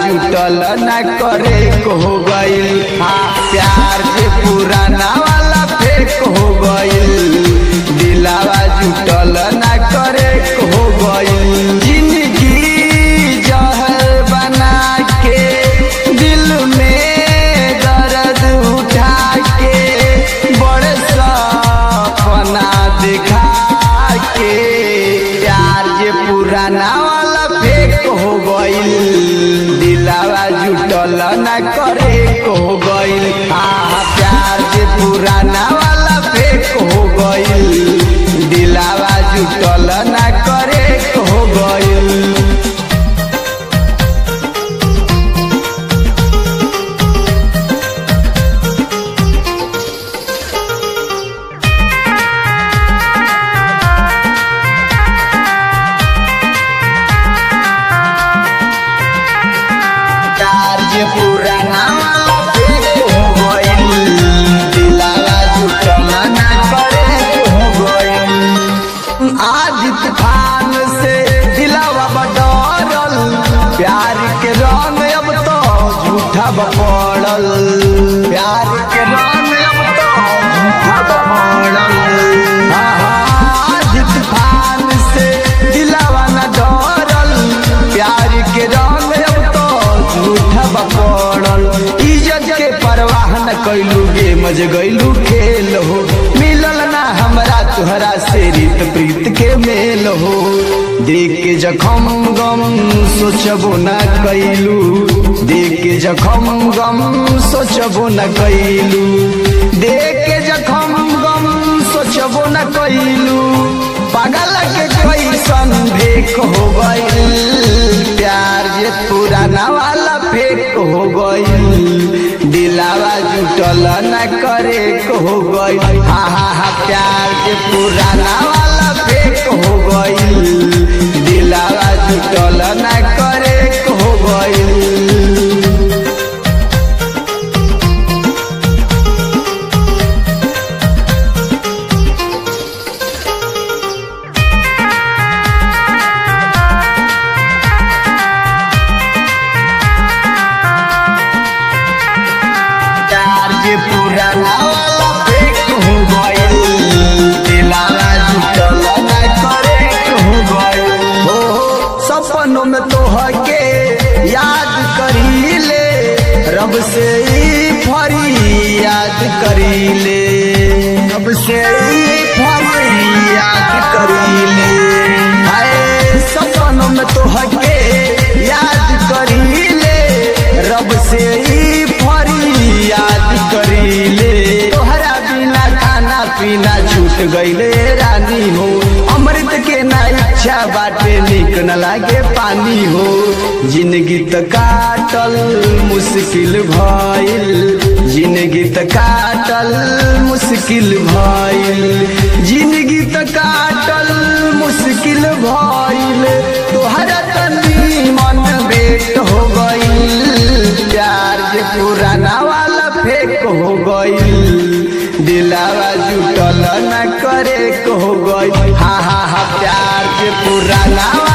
जुटल न करे को हो गइल हाँ प्यार के पुराना वाला फेक हो गइल दिलावा जुटल न करे को हो गइल जिंदगी जहर बना के दिल में दर्द उठा के बड़े सपना दिखा के प्यार जे पुराना वाला फेक हो गइल दिलावा जुटल न करे को हो गइल हाँ प्यार जे पुराना वाला फेक हो गइल दिलावा जुटल न करे को हो गइल प्यार जे पुराना वाला फेक हो गइल दिलावा जुटल न करे हो गइल आज तूफान से दिलावा बडरल प्यार के रंग अब तो झूठा बपड़ल प्यार के रंग अब तो झूठा बपड़ल हाँ, हाँ, आज तूफान से दिलावा न डरल प्यार के रंग अब तो झूठा बपड़ल इज्जत के परवाह न कैलू गे मज गैलू खेल हो मिलल ना हमरा तुहरा से रीत प्रीत के मेल हो देख के जखम गम सोचबो न कैलू देख के जखम गम सोचबो न कैलू देख के जखम गम सोचबो न कैलू पागल के कैसन भेक हो गइल प्यार जे पुराना वाला फेक हो गइल दिलावा जुटल न करे को हो गइल हा हा हा प्यार जे पुराना वाला फेक हो गइल दिलावा जुटल न करे को हो गइल प्यार जे पुराना वाला फेक हो गइल दिलावा जुटल न करे हो गइल हो सपनों में तोहके याद करीले रब से ई फरी याद करीले रब से ई फरी याद करीले हाय सपनों में तोहके याद करीले रब से ई फरी याद करीले तोहरा बिना खाना पीना छूट गईले रानी हो अमृत के ना इच्छा बाटे निक न लागे पानी हो जिंदगी त काटल मुश्किल भइल जिंदगी त काटल मुश्किल भइल जिंदगी त काटल मुश्किल भइल तोहरा तनी मन बेट हो गइल प्यार जे पुराना वाला फेक हो गइल दिलावा जुटल न करे को हो गइल हा हा हा प्यार जे पुराना